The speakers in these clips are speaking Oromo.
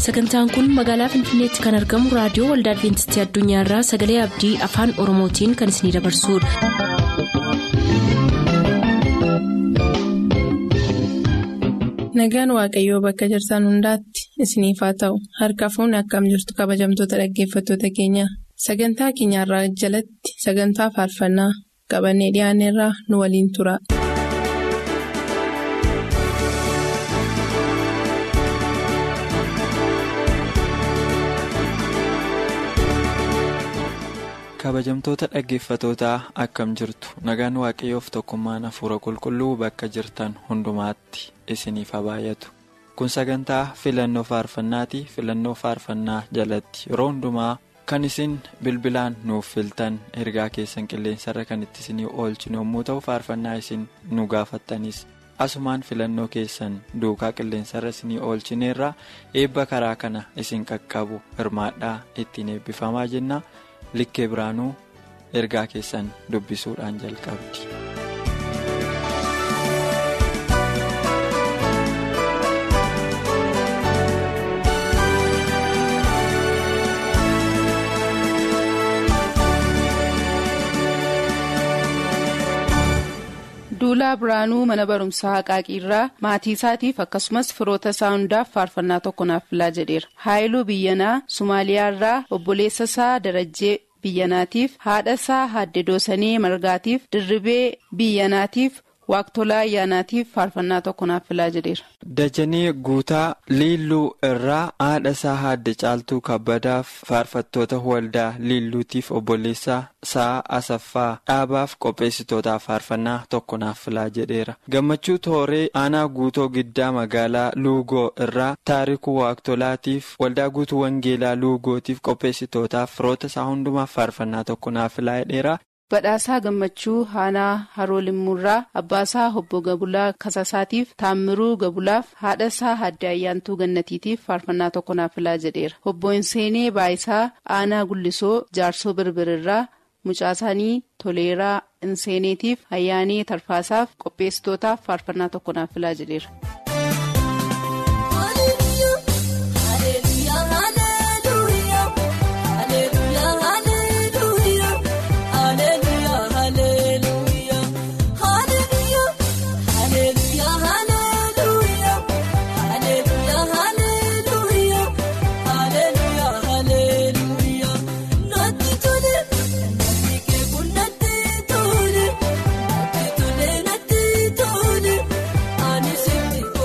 sagantaan kun magaalaa finfinneetti kan argamu raadiyoo waldaa adventistii addunyaarraa sagalee abdii afaan oromootiin kan isinidabarsudha. nagaan waaqayyoo bakka jirtan hundaatti isiniif haa ta'u harka fuunni akkam jirtu kabajamtoota dhaggeeffattoota keenya sagantaa keenyarraa jalatti sagantaa faarfannaa qabannee dhiyaanneerraa nu waliin tura. kabajamtoota dhaggeeffatootaa akkam jirtu nagaan waaqayyoof tokkummaan hafuura qulqulluu bakka jirtan hundumaatti isiniif haa baay'atu kun sagantaa filannoo faarfannaati filannoo faarfannaa jalatti yeroo hundumaa kan isin bilbilaan nuuf filtan ergaa keessan qilleensarra kan itti isinii oolchinu yommuu ta'u faarfannaa isin nu gaafattanis asumaan filannoo keessan duukaa qilleensarra isinii oolchineerra eebba karaa kana isin qaqqabu hirmaadhaa ittiin eebbifamaa jenna. likkee biraanuu ergaa keessan dubbisuudhaan jalqabdi. duulaa biraanuu mana barumsaa haqaaqiirraa maatii isaatiif akkasumas firoota isaa hundaaf faarfannaa tokko naaf filaa jedheera haayiluu biyyanaa sumaaliyaarraa obboleessa isaa darajjee biyyanaatiif haadha isaa haadde doosanii margaatiif dirribee biyyanaatiif waaqtolaa ayyaanaatiif faarfannaa tokko naaf filaa jedheera. Dajanii guutaa liilluu irraa haadha isaa haadde caaltuu kabbadaaf faarfattoota waldaa liilluutiif obboleessa isaa asaffaa dhaabaaf qopheessitootaaf faarfannaa tokko naaf filaa jedheera. Gammachuu tooree aanaa guutoo giddaa magaalaa luugoo irraa taarikuu waaqtolaatiif waldaa guutuu wangeelaa luugootiif qopheessitootaaf firoota isaa hundumaaf faarfannaa tokko naaf filaa jedheera. badhaasaa gammachuu haanaa haroolimmuurraa abbaasaa obbo gabulaa kasasaatiif taammiruu gabulaaf haadha isaa haadde ayyaantuu gannatiitiif faarfannaa tokko naaf filaa jedheera obbo Inseenee baayisaa aanaa gullisoo jaarsoo birbirirraa mucaasaanii toleeraa inseeneetiif ayyaanee tarfaasaaf qopheessitootaaf faarfannaa tokko naaf filaa jedheera. Tole, tole, tole, tole, ani.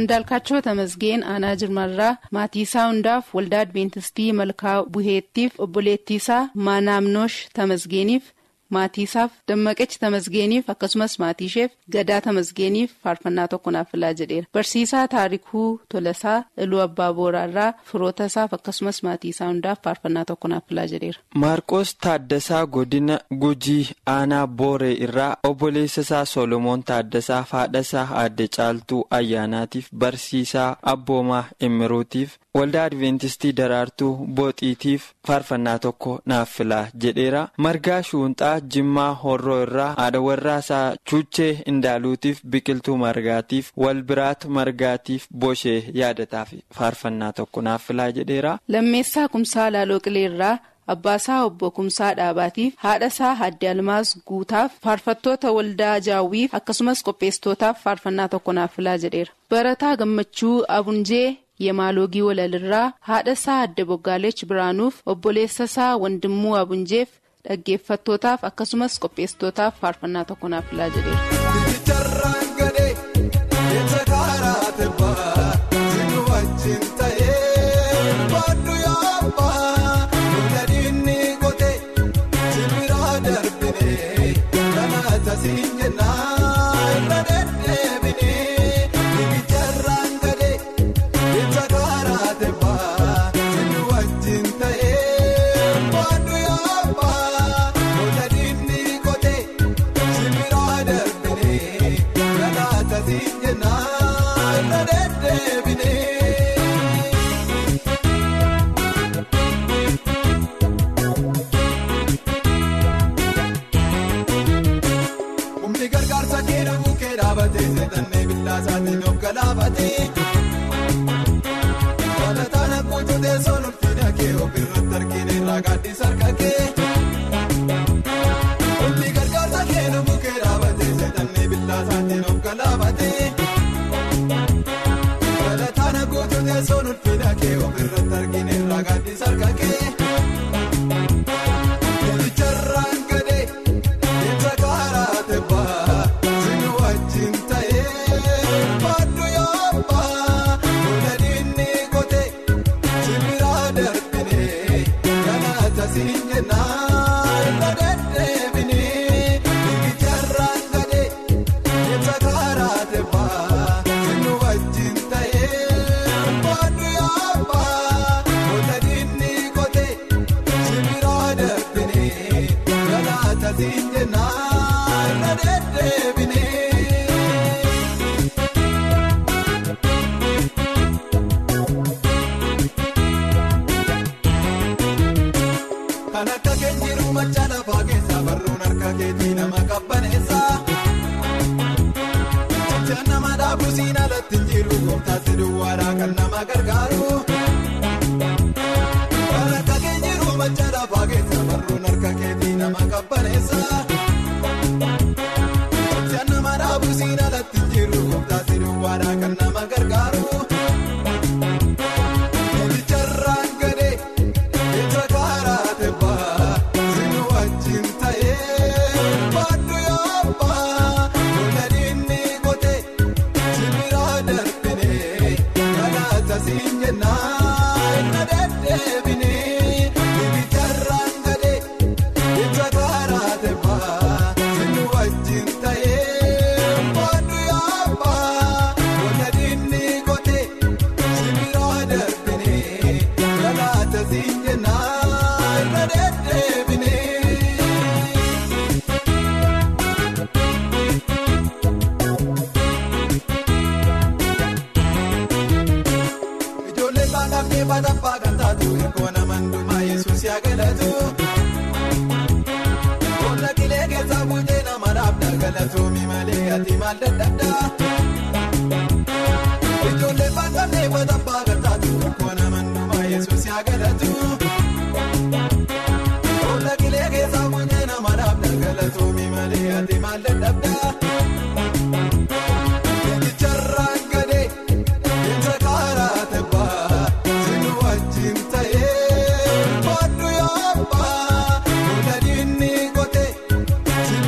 Andaalkaachoo Tamasgeen Aanaa Jirmarraa Maatiisaa hundaaf Waldaa Adventistii Malkaa Buheettiif obboleettiisaa Maanaamnoosh Tamasgeeniif maatiisaaf Dammaqechi Tamasgeeniif akkasumas maatiisheef Gadaa Tamasgeeniif faarfannaa tokko naaf filaa jedheera. Barsiisaa Taarikuu Tolasaa Iluu Abbaa Booraarraa firoota isaaf akkasumas maatiisaa hundaaf faarfannaa tokko naaf filaa jedheera. Maarqos Taaddasaa Godina Gujii Aanaa Booree irraa obboleessa isaa Solomoon Taaddasaa Haadhasaa Aadde Caaltuu Ayyaanaatiif Barsiisaa Abboomaa Immiruutiif Waldaa Adventistii Daraartuu Booxiitiif faarfannaa tokko naaf filaa jedheera. Margaa Shuunxaa Jimmaa Horroo irraa haadha warraasaa Chuuchee Indaaluutiif Biqiltuu Margaatiif Walbiraat Margaatiif Boshee yaadataaf faarfannaa tokko naaf filaa jedheera. Lammeessaa Kumsaa Laaloo Qileerraa Abbaasaa Obbo Kumsaa Dhaabaatiif haadhasaa Hadde Almaas Guutaaf faarfattoota waldaa Jaawwiif akkasumas qopheessitootaaf faarfannaa tokko naaf filaa jedheera. Barataa Gammachuu Abunjee Yemaaloogii Walalirraa haadhasaa Adde Boggaaleech Biraanuuf obboleessasaa Wandimmuu Abunjeef dhaggeeffattootaaf akkasumas qopheessitootaaf faarfannaa tokko naaf filaa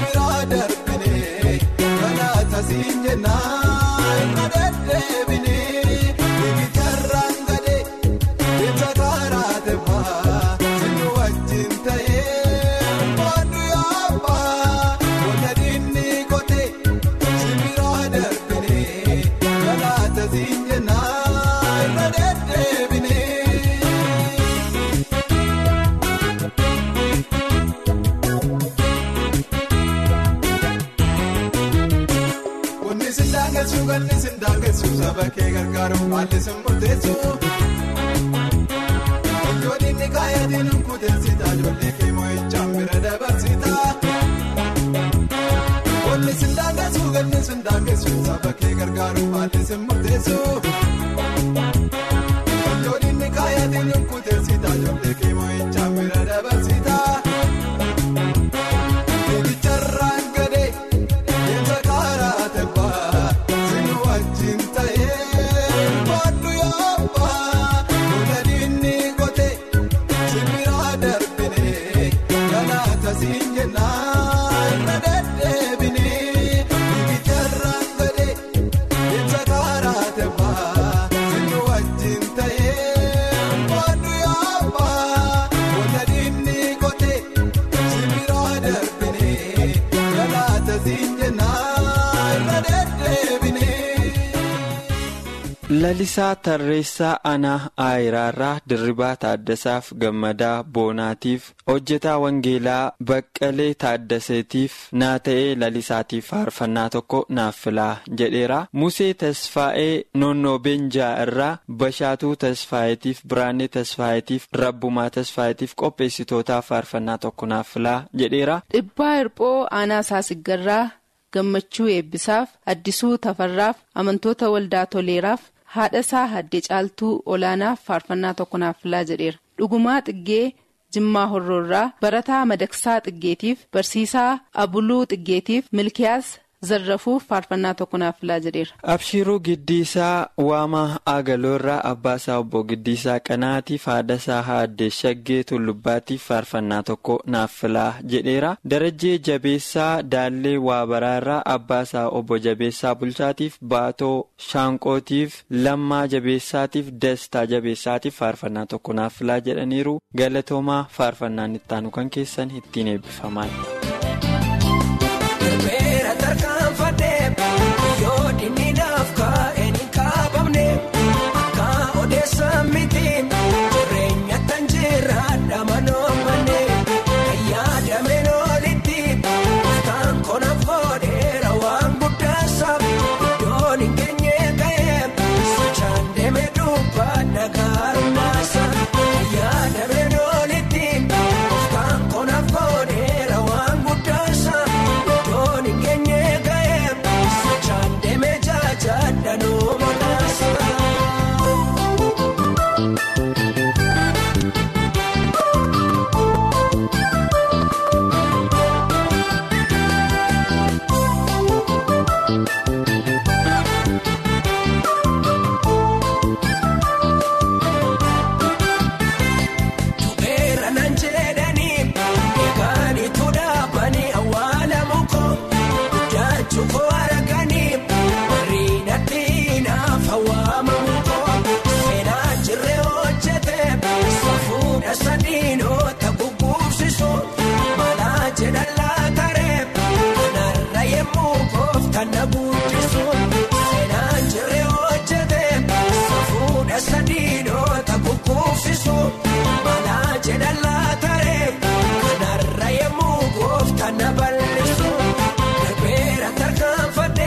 Siin jennaan na deddeebinee. daangeessu galli daangeessu saba kee gargaaru haalli sin murteessu. Ijoolleen ni kaayatiin kuteessita ijoollee kee moo'ichaan bira dabarsita. Walli sin daangeessu galli sin daangeessu saba kee gargaaru haalli sin murteessu. Ijoolleen ni kaayatiin kuteessita ijoollee kee moo'ichaan bira dabarsita. Eegicharraan gadee deemsa karaa taphaa sinu wajjin ta'ee baaduu yaabbaa buna diinni kotee sibiira darbinee galaata siin jennaan na deddeebinee eegicharraan gadee deemsa karaa taphaa sinu wajjin ta'ee baaduu yaabbaa buna diinni kotee sibiira darbinee galaata siin jennaan na deddeebinee. Lalisaa Tarreessaa Anaa Aayiraarraa Dirribaa Taaddasaaf Gammadaa Boonaatiif hojjetaa Wangeelaa Baqqalee Taaddaseetiif naa ta'ee lalisaatiif faarfannaa tokko naaf filaa jedheera. Musee Tasfaa'ee Noonnoo Beenjaa irraa Bashaatuu Tasfaayeetiif Biraanee Tasfaayeetiif Rabbumaa Tasfaayeetiif qopheessitootaaf faarfannaa tokko naaf filaa jedheera. Dhibbaa hirphoo aanaa saasiggarraa gammachuu eebbisaaf addisuu tafarraaf amantoota waldaa toleeraaf haadha isaa haddee caaltuu olaanaaf faarfannaa tokko naaf filaa jedheera dhugumaa xiggee jimmaa horroorraa barataa madaksaa xiggeetiif barsiisaa abuluu xiggeetiif milkiyaas zarrafuuf faarfannaa tokko naaf filaa jedheera. Abshiruu Giddiisaa Waamaa Agaloorraa Abbaasaa Obbo Giddiisaa Qanaatiif haadhasaa Haaddee Shaggee Tullubbaatiif faarfannaa tokko naaf filaa jedheera. Darajjee Jabeessaa Daallee Waabaraarraa Abbaasaa Obbo Jabeessaa Bulchaatiif Baatoo Shaanqootiif Lammaa Jabeessaatiif Dastaa Jabeessaatiif faarfannaa tokko naaf filaa jedhaniiru. Galatoomaa faarfannaan ittaanu kan keessan ittiin eebbifaman. Beera tarkaanfadhee yoo dinni naaf kaa'een hin kaabamne akka odeessa mitiin jireenya tan jiraadha manoomane yaadameen olitti kaan konaaf godheera waan guddaasa iddoon hin keenye ga'ee sochaan deemee dubbaa dhagaarumaasa yaadameen olitti kaan konaaf godheera waan guddaasa. Doon hin keenye ga'ee sochaan deemee jaajaadhanuu manaasa. Tubeera nan jedhanii eegaanii tuudhaabanii awwaala muko guddaachuu koo arganii mariinatti naaf hawaama muko seenaa jirree hojjete safuudha sadiinoota gugguufsisu malaa jedhan laataree kanarra yemmuu kooftan na guddisu seenaa jirree hojjete safuudha sadiinoota gugguufsisu malaa jedhan laataree kanarra yemmuu kooftan na bal'isu darbeera tarkaanfadhe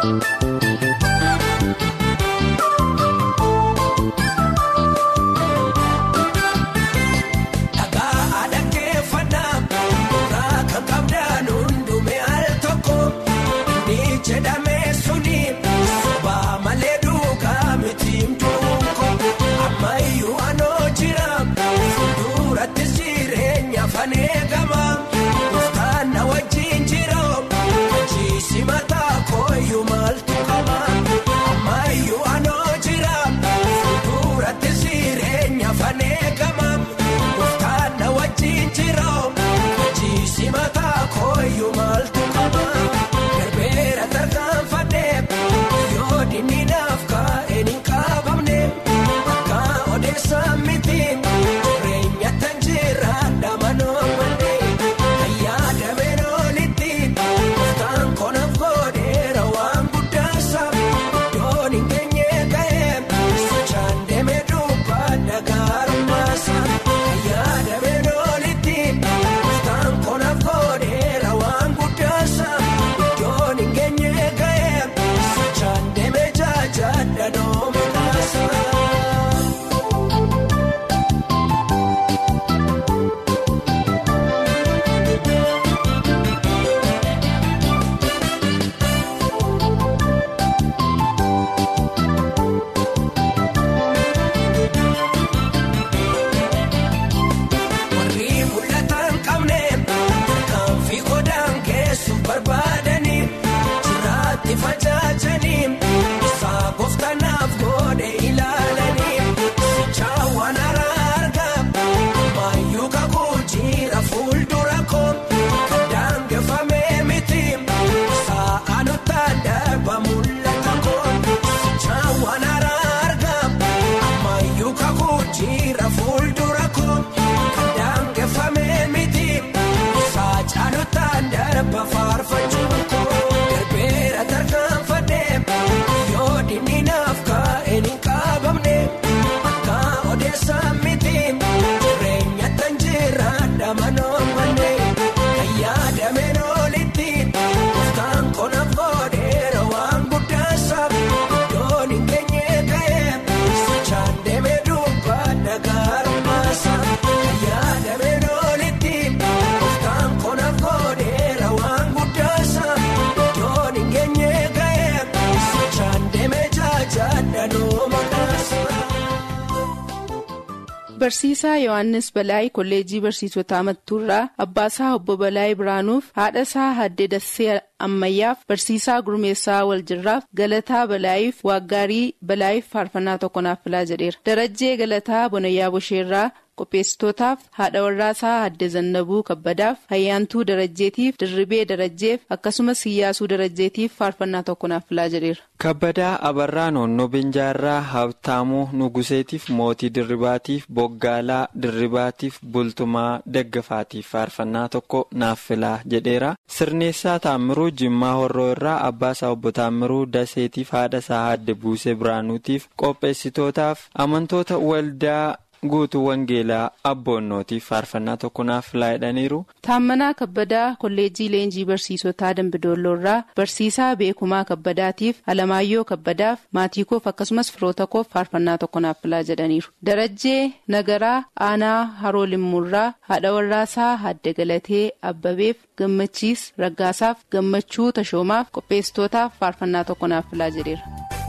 Barsiisaa Yohaannis Balaay kolleejjii barsiisotaa Mattuurraa Abbaasaa Obbo Balaay Biraanuuf haadhasaa Haddee Dassee Ammayyaaf barsiisaa Gurmeessaa Waljirraaf Galataa Balaayiif Waaggaarii Balaayiif faarfannaa tokko naaf filaa jedheera. Darajjee Galataa Bonayyaa Bosheerraa qopheessitootaaf haadha warraasaa Haddee Zannabuu Kabbadaaf Hayyaantuu Darajjeetiif Dirribee Darajjeef akkasumas Hiyyaasuu Darajjeetiif faarfannaa tokko naaf filaa jedheera. Kabbadaa Abarraa Noonnoo Binjaarraa Habtaamuu Nuguseetiif Mootii Dirribaatiif Boggaalaa Dirribaatiif Bultumaa Daggafaatiif faarfannaa tokko naaf filaa jedheera. Sirneessaa Taammiruu Jimmaa Horroo irraa Abbaasaa Obbo Taammiruu Daseetiif haadhasaa Haadde Buusee Biraanuutiif qopheessitootaaf amantoota waldaa. guutuu wangeelaa abboonnootiif faarfannaa tokko naaf filaa jedhaniiru. Taammanaa Kabbadaa kolleejjii leenjii barsiisotaa Dambidoolloorraa barsiisaa beekumaa Kabbadaatiif Alamaayyoo Kabbadaaf maatii koof akkasumas firoota koof faarfannaa tokko naaf filaa jedhaniiru. Darajjee Nagaraa Aanaa Haroo Limmuurraa haadha warraasaa Haadde Galatee Abbabeef Gammachiis Raggaasaaf Gammachuu Tashoomaaf qopheessitootaaf faarfannaa tokko naaf filaa jedheera.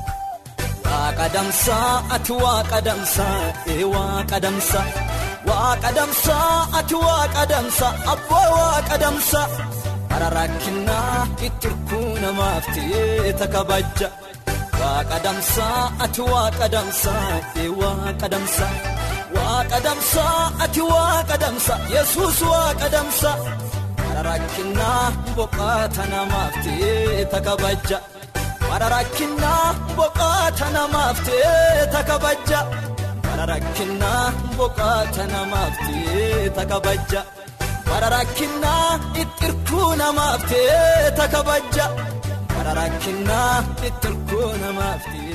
Waaqa damsaa ati waaqa damsaa ee waaqa damsaa waaqa damsaa ati waaqa damsaa abbaa waaqa damsaa bara rakkinaa itti hirkuu namaaf ta'ee kabaja waaqa damsaa ati waaqa damsaa ee waaqa damsaa waaqa damsaa ati waaqa damsaa yesuus waaqa damsaa bara rakkinaa boqaata namaaf ta'ee kabaja. Bara rakkinaa boqaata namaaf ta'ee kabaja. Bara rakkinaa boqaata namaaf ta'ee kabaja. Bara rakkinaa ittirkuu namaaf ta'ee kabaja. Bara rakkinaa ittirkuu namaaf ta'ee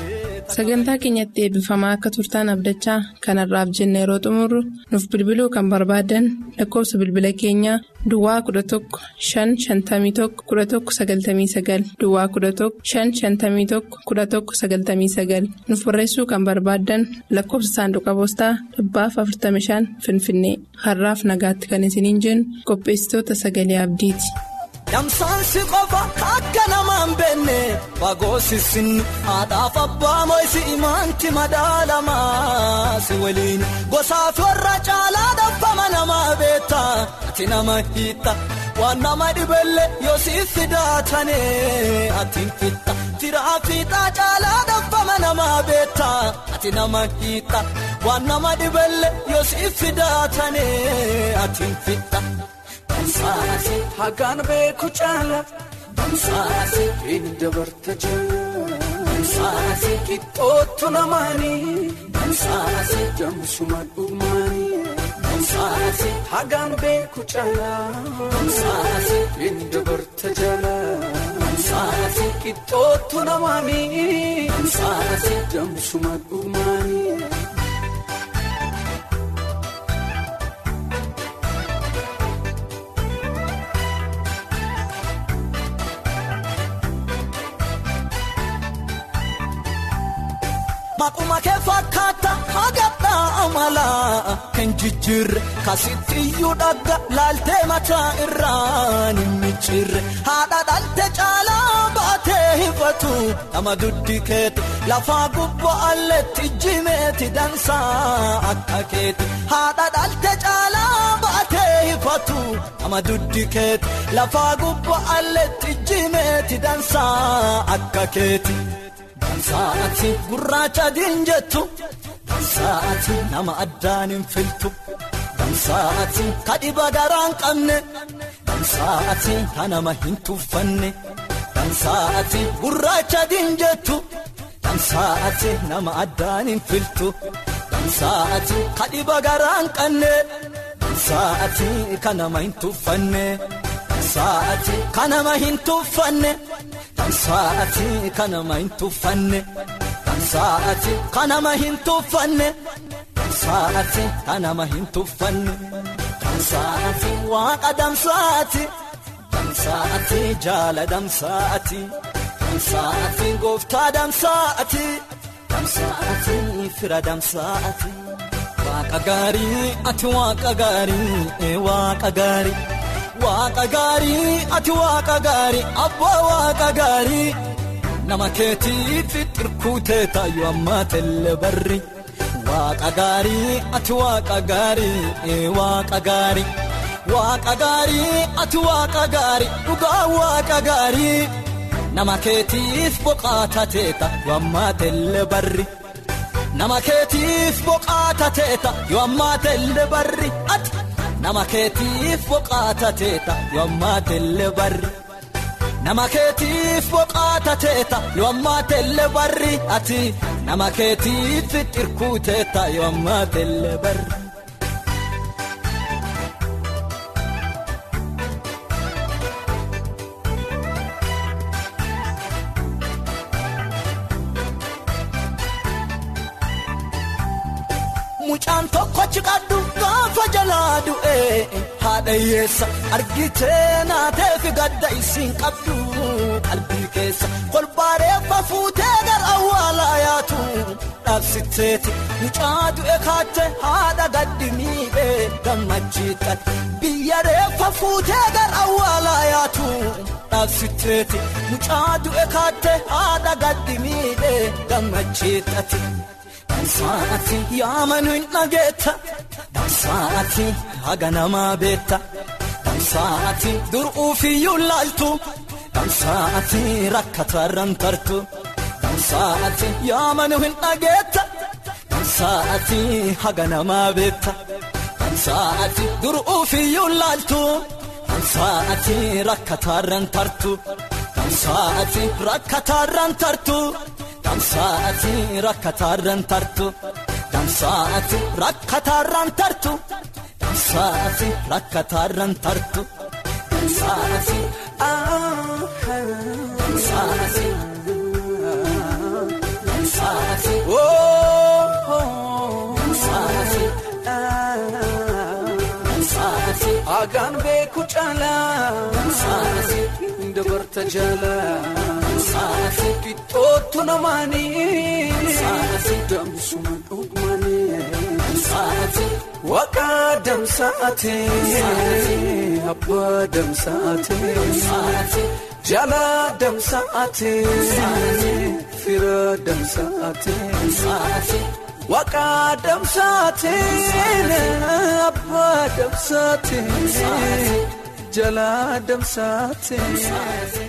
sagantaa keenyatti eebbifamaa akka turtaan abdachaa kanarraaf jenna yeroo xumurru nuuf bilbiluu kan barbaadan lakkoofsa bilbila keenyaa duwwaa 11 551 11 99 duwwaa 11 551 11 99 nuuf barreessuu kan barbaadan lakkoofsa saanduqa poostaa dhibbaaf 45 finfinnee har'aaf nagaatti kan isiniin jennu qopheessitoota sagalee abdiiti. Damsaansi qofa akka namaan beenne fagoo sissinni haadhaaf abbaa moo'isi imaanti madaalamaa si waliin gosaaf warra caalaa dhabbama namaa beektaa ati nama hiitta waan nama dhibelle yoo siif fidaatane ati fitta firaa fiixaa caalaa dhabbama namaa beektaa ati nama hiitta waan nama dhibelle yoo siif fidaatane ati fitta. Damsaasi hagaan beeku caala damsaasi hin dabarte jala damsaasi qixxootu lamaanii damsaasi damsuma dhumaanii damsaasi hagaan beeku caala damsaasi hin dabarte jala damsaasi qixxootu lamaanii damsaasi damsuma dhumaanii. Maquma kee fakkaata hagadhaa amala kan jijjiirre kasitti iyyuu dhagga laaltee mataa irraan hin micciirre haadha dhalte caalaa baatee hifatu nama duddi keeti lafaa gubbaa alleetti jimeeti dansaa akka keeti haadha dhalte caalaa baatee hifatu nama duddi keeti lafaa gubbaa alleetti jimeeti dansaa akka keeti. Damsaati gurraacha diinjettu damsaati nama addaan hin filtu damsaati kadhiba garaan qabne damsaati ka nama hin tuffanne damsaati gurraacha diinjettu damsaati nama addaan hin filtu damsaati kadhiba garaan qabne damsaati ka nama hin tuffanne damsaati ka nama hin tuffanne. Damsaati kanama hin tuffanne damsaati kanama hin tuffanne damsaati kanama hin tuffanne damsaati waaqa damsaati damsaati jaala damsaati damsaati gooftaa damsaati damsaati fira damsaati waaqa gaarii ati waaqa gaarii waaqa gaarii. Waaqa gaarii ati waaqa gaarii abbaa waaqa gaarii nama keetiif xirkuutee taayyo ammaa telle barri waaqa gaarii ati waaqa gaarii waaqa gaarii waaqa gaarii ati waaqa gaarii dhugaa waaqa gaarii nama keetiif boqaata teeta yoo ammaa telle barri nama keetiif boqaata teeta yoo ammaa telle barri ati. Nama keetiif boqaata teeta yoo ammaa telle barri. Nama keetiif boqaata teeta yoo ammaa telle barri ati. Nama keetiif xirkuu teeta yoo ammaa telle barri. Mucaan tokkochi qaddu gaafa jalaa du'ee haadha hiyyeessa argitee naateefi gadda isiin qabdu qalbii keessa kolbaareeffa fuutee gara awwaalaa yaatu dhaabsiteeti mucaa du'e kaatte haadha gaddi miidhee gammachiitan biyya reeffa fuutee gara awwaalaa yaatu dhaabsiteeti mucaa du'e kaatte haadha gaddi miidhee gammachiitati. Damsaati yaamanu hin dhageetta damsaati haga namaa beetta damsaati dur'uufiyyuu laaltu damsaati rakkatarran tartu damsaati yaamanu hin dhageetta damsaati haga namaa beetta damsaati dur'uufiyyuu laaltu damsaati rakkatarran tartu damsaati rakkatarran tartu. Damsaati rakkatarran tartu damsaati rakkatarran tartu damsaati rakkatarran tartu damsaati damsaati damsaati caalaa dabarta jaalaa qixxootu namaanii damsuma dhugmanii waaqa damsaatee abbaa damsaatee jala damsaatee fira damsaatee waaqa damsaatee abbaa damsaatee jala damsaatee.